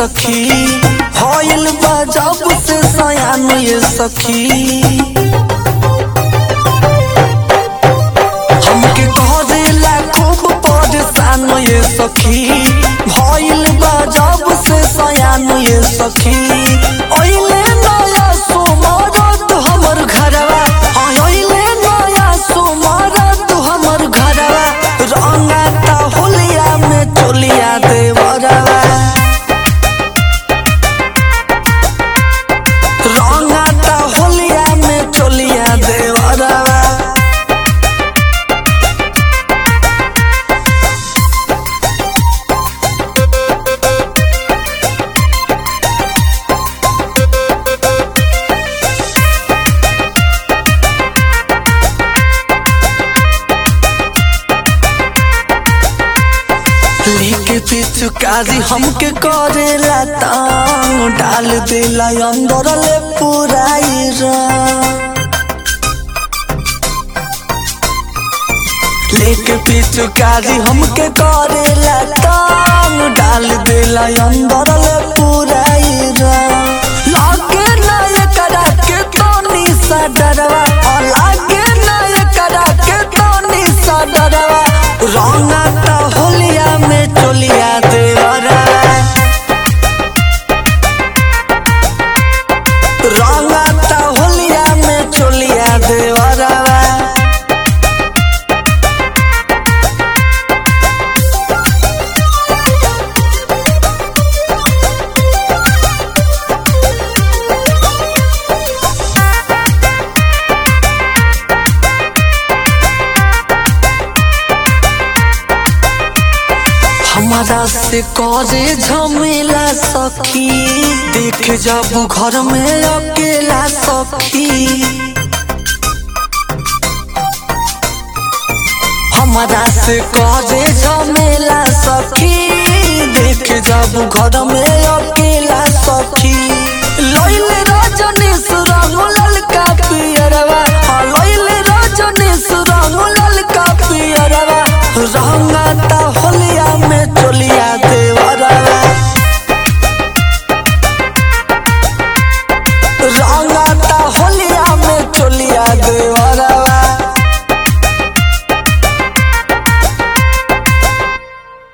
सखी भइल बा जब से सयान ये सखी हमके करेला खूब परेशान ये सखी भइल बा जब से सयान ये सखी ओइले नया सोमरत हमर घरवा ओइले नया सोमरत हमर घरवा रंगाता होलिया में चोलिया देवरवा रंगाता होलिया में चोलिया देवरवा लेके पिचुकारी हमके करेला तांग डाल देला अंदर ले पुराई रंग लेके पिचुकारी हमके करेला तांग डाल देला अंदर ले पुराई रंग लागे ना ये करा के तोनी सा डरवा और लागे ना ये करा के तोनी सा डरवा रंगाता होलिया में चोलिया देवरा रंगाता होलिया में चोलिया देवरा हमारा से करे झमेला सखी देख जब घर में अकेला सखी हमारा से करे झमेला सखी देख जब घर में अकेला सखी लइले रजनीश रंग ललका पियरवा हाँ, लइले रजनीश रंग ललका पियरवा रंगाता होलिया में चोलिया देवरवा रंगाता होलिया में चोलिया देवा